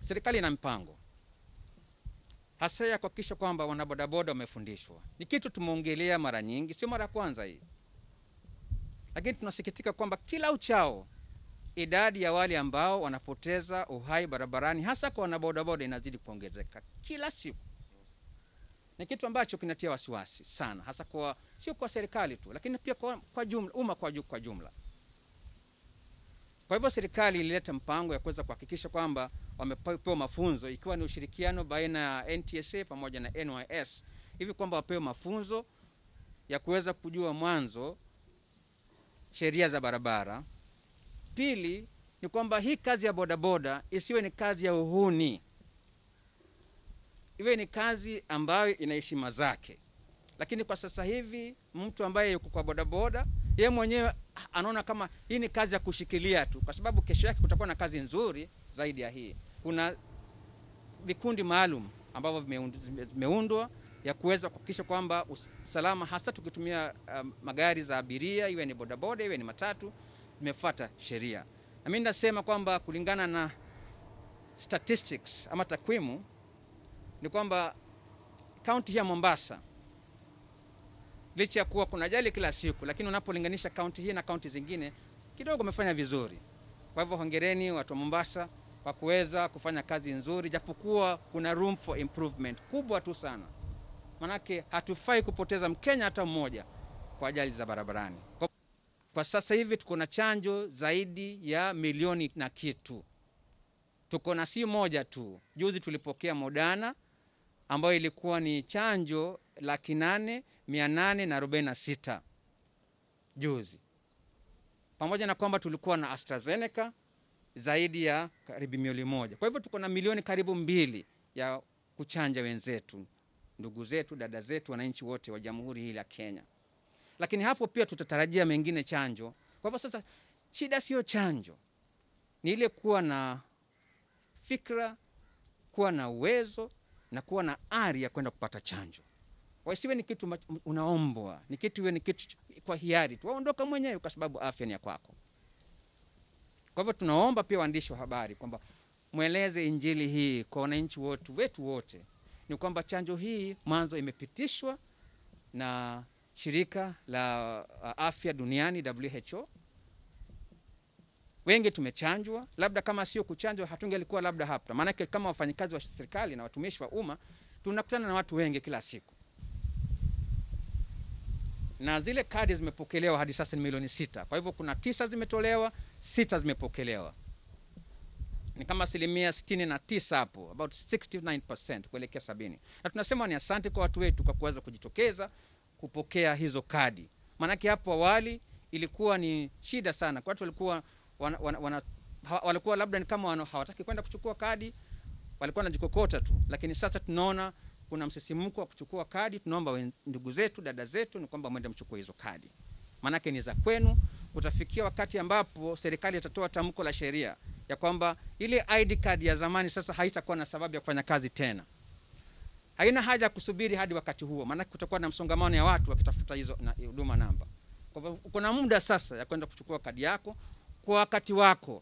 serikali ina mpango hasa ya kuhakikisha kwamba wanabodaboda wamefundishwa. Ni kitu tumeongelea mara nyingi, sio mara ya kwanza hii, lakini tunasikitika kwamba kila uchao idadi ya wale ambao wanapoteza uhai barabarani hasa kwa wanabodaboda inazidi kuongezeka kila siku. Ni kitu ambacho kinatia wasiwasi sana, hasa kwa sio kwa serikali tu, lakini pia kwa, kwa jumla umma kwa, ju- kwa jumla. Kwa hivyo serikali ilileta mpango ya kuweza kuhakikisha kwamba wamepewa mafunzo, ikiwa ni ushirikiano baina ya NTSA pamoja na NYS, hivi kwamba wapewe mafunzo ya kuweza kujua mwanzo sheria za barabara. Pili ni kwamba hii kazi ya bodaboda isiwe ni kazi ya uhuni, iwe ni kazi ambayo ina heshima zake. Lakini kwa sasa hivi mtu ambaye yuko kwa bodaboda yeye mwenyewe anaona kama hii ni kazi ya kushikilia tu, kwa sababu kesho yake kutakuwa na kazi nzuri zaidi ya hii. Kuna vikundi maalum ambavyo vimeund- vime- vimeundwa ya kuweza kuhakikisha kwamba usalama, hasa tukitumia um, magari za abiria, iwe ni bodaboda, iwe ni matatu, imefuata sheria. Na mimi nasema kwamba kulingana na statistics ama takwimu ni kwamba kaunti hii ya Mombasa licha ya kuwa kuna ajali kila siku, lakini unapolinganisha kaunti hii na kaunti zingine kidogo umefanya vizuri. Kwa hivyo hongereni watu wa Mombasa kwa kuweza kufanya kazi nzuri, japokuwa kuna room for improvement kubwa tu sana, manake hatufai kupoteza Mkenya hata mmoja kwa ajali za barabarani. Kwa, kwa sasa hivi tuko na chanjo zaidi ya milioni na kitu, tuko na si moja tu. Juzi tulipokea Moderna ambayo ilikuwa ni chanjo laki nane mia nane na arobaini na sita juzi, pamoja na kwamba tulikuwa na AstraZeneca zaidi ya karibu milioni moja. Kwa hivyo tuko na milioni karibu mbili ya kuchanja wenzetu, ndugu zetu, dada zetu, wananchi wote wa jamhuri hii la Kenya. Lakini hapo pia tutatarajia mengine chanjo. Kwa hivyo sasa, shida sio chanjo, ni ile kuwa na fikra, kuwa na uwezo na kuwa na ari ya kwenda kupata chanjo. Wasiwe ni kitu ma- unaombwa, ni kitu iwe ni kitu ch- kwa hiari tu, waondoka mwenyewe kwa sababu afya ni ya kwako. Kwa hivyo tunaomba pia waandishi wa habari kwamba mweleze injili hii kwa wananchi wote wetu wote, ni kwamba chanjo hii mwanzo imepitishwa na shirika la uh, afya duniani WHO. Wengi tumechanjwa, labda kama sio kuchanjwa hatungelikuwa labda hapa, maanake kama wafanyikazi wa serikali na watumishi wa umma tunakutana na watu wengi kila siku, na zile kadi zimepokelewa hadi sasa ni milioni sita. Kwa hivyo kuna tisa zimetolewa, sita zimepokelewa, ni kama asilimia sitini na tisa hapo, about 69% kuelekea sabini, na tunasema ni asante kwa watu wetu kwa kuweza kujitokeza kupokea hizo kadi, maanake hapo awali ilikuwa ni shida sana kwa watu walikuwa wana, wana, wana, ha, walikuwa labda ni kama wana, hawataki kwenda kuchukua kadi, walikuwa wanajikokota tu, lakini sasa tunaona kuna msisimko wa kuchukua kadi. Tunaomba wen- ndugu zetu, dada zetu, ni kwamba mwende mchukue hizo kadi, maanake ni za kwenu. Utafikia wakati ambapo serikali itatoa tamko la sheria ya kwamba ile ID card ya zamani sasa haitakuwa na sababu ya kufanya kazi tena. Haina haja ya kusubiri hadi wakati huo, maanake kutakuwa na msongamano ya watu wakitafuta hizo na- huduma namba. Kwa hivyo uko na muda sasa ya kwenda kuchukua kadi yako kwa wakati wako.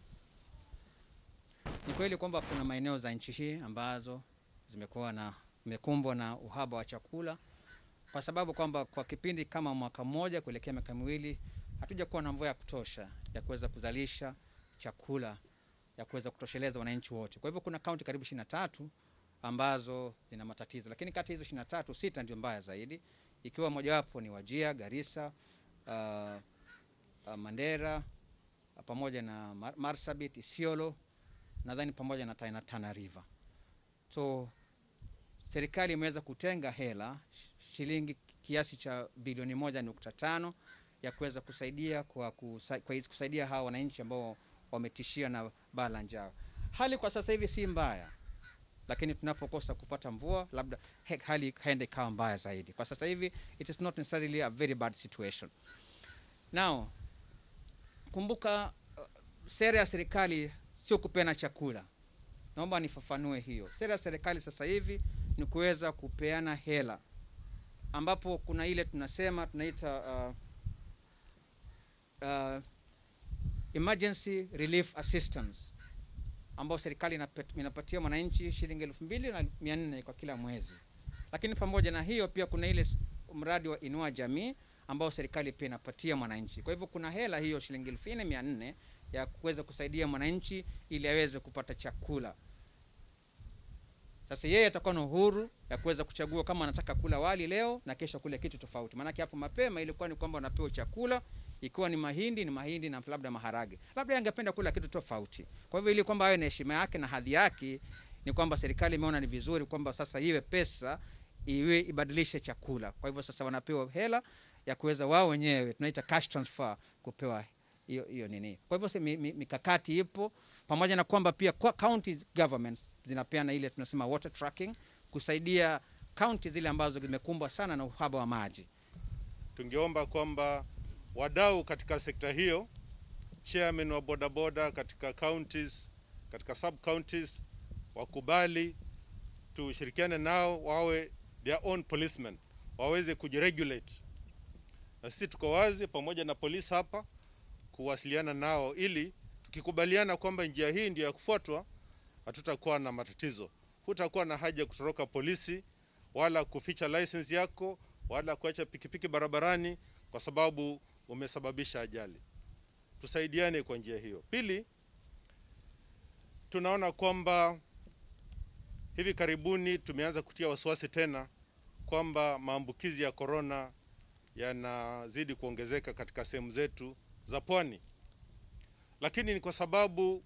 Ni kweli kwamba kuna maeneo za nchi hii ambazo zimekuwa na zimekumbwa na uhaba wa chakula kwa sababu kwamba kwa kipindi kama mwaka mmoja kuelekea miaka miwili hatuja kuwa na mvua ya kutosha ya kuweza kuzalisha chakula ya kuweza kutosheleza wananchi wote. Kwa hivyo kuna kaunti karibu ishirini na tatu ambazo zina matatizo, lakini kati ya hizo ishirini na tatu sita ndio mbaya zaidi, ikiwa mojawapo ni Wajia, Garissa, uh, uh, Mandera uh, pamoja na Mar Marsabit, Isiolo nadhani pamoja na Tana, Tana River. So serikali imeweza kutenga hela sh- shilingi kiasi cha bilioni moja nukta tano ya kuweza kusaidia kwa kusa, kwa hizi- kusaidia hawa wananchi ambao wametishia na baa la njaa. Hali kwa sasa hivi si mbaya, lakini tunapokosa kupata mvua labda he, hali haenda ikawa mbaya zaidi. Kwa sasa hivi it is not necessarily a very bad situation. Now kumbuka, uh, sera ya serikali sio kupeana chakula. Naomba nifafanue hiyo. Sera ya serikali sasa hivi ni kuweza kupeana hela, ambapo kuna ile tunasema tunaita uh, uh, emergency relief assistance. ambao serikali inapet- inapatia mwananchi shilingi elfu mbili na mia nne kwa kila mwezi. Lakini pamoja na hiyo pia kuna ile s- mradi wa Inua Jamii ambao serikali pia inapatia mwananchi. Kwa hivyo kuna hela hiyo shilingi elfu nne mia nne ya kuweza kusaidia mwananchi ili aweze kupata chakula. Sasa yeye atakuwa na uhuru ya kuweza kuchagua kama anataka kula wali leo na kesho kule kitu tofauti. Maanake hapo mapema ilikuwa ni kwamba unapewa chakula, ikiwa ni mahindi ni mahindi na labda maharage, labda angependa kula kitu tofauti. Kwa hivyo ili kwamba awe na heshima yake na hadhi yake, ni kwamba serikali imeona ni vizuri kwamba sasa iwe pesa iwe ibadilishe chakula. Kwa hivyo sasa wanapewa hela ya kuweza wao wenyewe, tunaita cash transfer, kupewa hiyo hiyo nini. Kwa hivyo si- mi- mi- mikakati ipo pamoja na kwamba pia kwa county governments zinapeana ile tunasema water tracking kusaidia kaunti zile ambazo zimekumbwa sana na uhaba wa maji. tungeomba kwamba wadau katika sekta hiyo, chairman wa bodaboda katika counties, katika sub counties wakubali tushirikiane nao, wawe their own policemen, waweze kujiregulate, na sisi tuko wazi pamoja na polisi hapa kuwasiliana nao, ili tukikubaliana kwamba njia hii ndio ya kufuatwa, hatutakuwa na matatizo. Hutakuwa na haja ya kutoroka polisi wala kuficha license yako wala kuacha pikipiki barabarani kwa sababu umesababisha ajali. Tusaidiane kwa njia hiyo. Pili, tunaona kwamba hivi karibuni tumeanza kutia wasiwasi tena kwamba maambukizi ya korona yanazidi kuongezeka katika sehemu zetu za pwani, lakini ni kwa sababu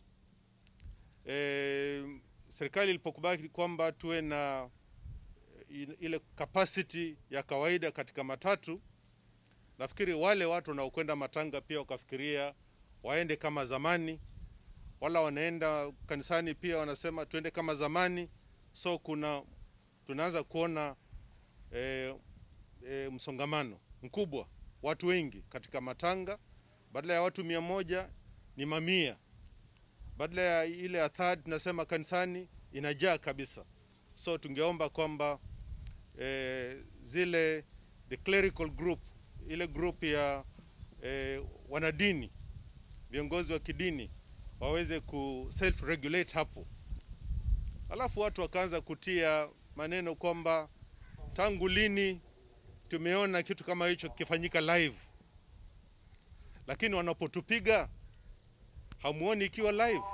eh, serikali ilipokubali kwamba tuwe na i- ile capacity ya kawaida katika matatu, nafikiri wale watu wanaokwenda matanga pia wakafikiria waende kama zamani, wala wanaenda kanisani pia wanasema tuende kama zamani. So kuna tunaanza kuona e, e, msongamano mkubwa, watu wengi katika matanga, badala ya watu mia moja ni mamia, badala ya ile ya third tunasema kanisani inajaa kabisa. So tungeomba kwamba eh, zile the clerical group ile group ya eh, wanadini viongozi wa kidini waweze ku self regulate hapo, alafu watu wakaanza kutia maneno kwamba tangu lini tumeona kitu kama hicho kikifanyika live, lakini wanapotupiga hamuoni ikiwa live.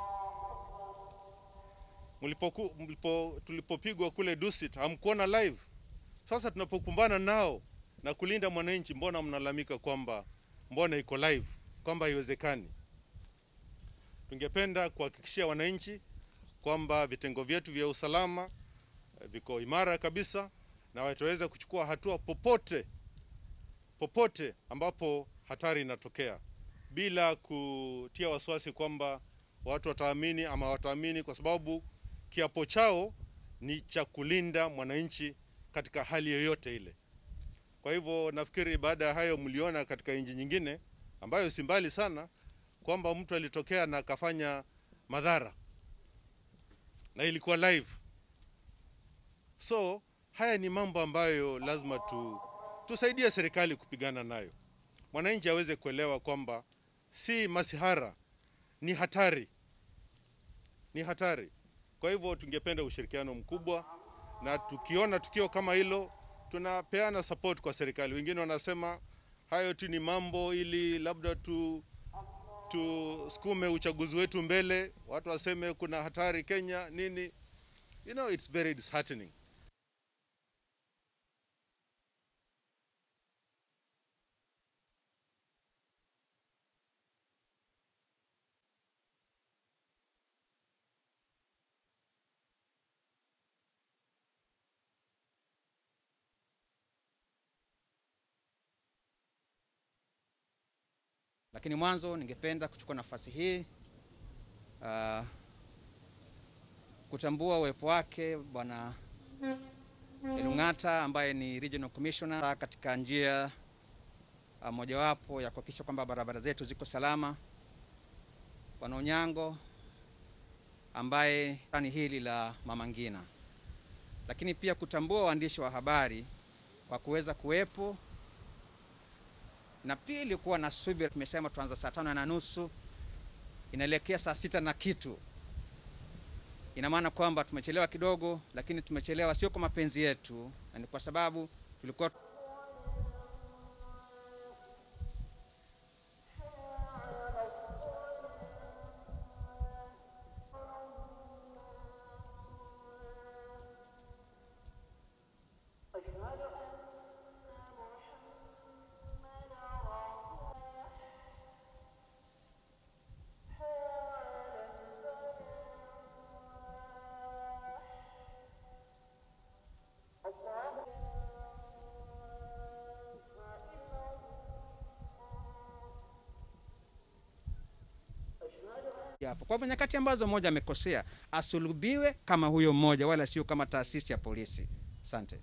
Mlipoku, mlipo, tulipopigwa kule Dusit hamkuona live. Sasa tunapokumbana nao na kulinda mwananchi, mbona mnalalamika kwamba mbona iko live, kwamba haiwezekani? Tungependa kuhakikishia wananchi kwamba vitengo vyetu vya usalama eh, viko imara kabisa na wataweza kuchukua hatua popote popote ambapo hatari inatokea bila kutia wasiwasi kwamba watu wataamini ama wataamini, kwa sababu kiapo chao ni cha kulinda mwananchi katika hali yoyote ile. Kwa hivyo nafikiri baada ya hayo, mliona katika nchi nyingine ambayo si mbali sana kwamba mtu alitokea na akafanya madhara na ilikuwa live. So haya ni mambo ambayo lazima tu, tusaidie serikali kupigana nayo, mwananchi aweze kuelewa kwamba si masihara, ni hatari, ni hatari. Kwa hivyo tungependa ushirikiano mkubwa, na tukiona tukio kama hilo tunapeana support kwa serikali. Wengine wanasema hayo tu ni mambo ili labda tu tusukume uchaguzi wetu mbele, watu waseme kuna hatari Kenya nini. You know, it's very disheartening. Lakini mwanzo ningependa kuchukua nafasi hii uh, kutambua uwepo wake Bwana Elung'ata ambaye ni Regional Commissioner katika njia uh, mojawapo ya kuhakikisha kwamba barabara zetu ziko salama. Bwana Onyango ambaye ni hili la Mama Ngina, lakini pia kutambua waandishi wa habari kwa kuweza kuwepo na pili kuwa na subira. Tumesema tuanza saa tano na nusu inaelekea saa sita na kitu, ina maana kwamba tumechelewa kidogo, lakini tumechelewa sio kwa mapenzi yetu, na ni kwa sababu tulikuwa hapo. Kwa hivyo nyakati ambazo mmoja amekosea, asulubiwe kama huyo mmoja, wala sio kama taasisi ya polisi. Asante.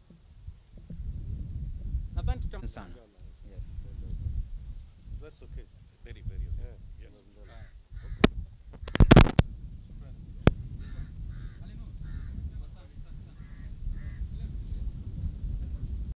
Nadhani tutam sana. Yes. That's okay. Very, very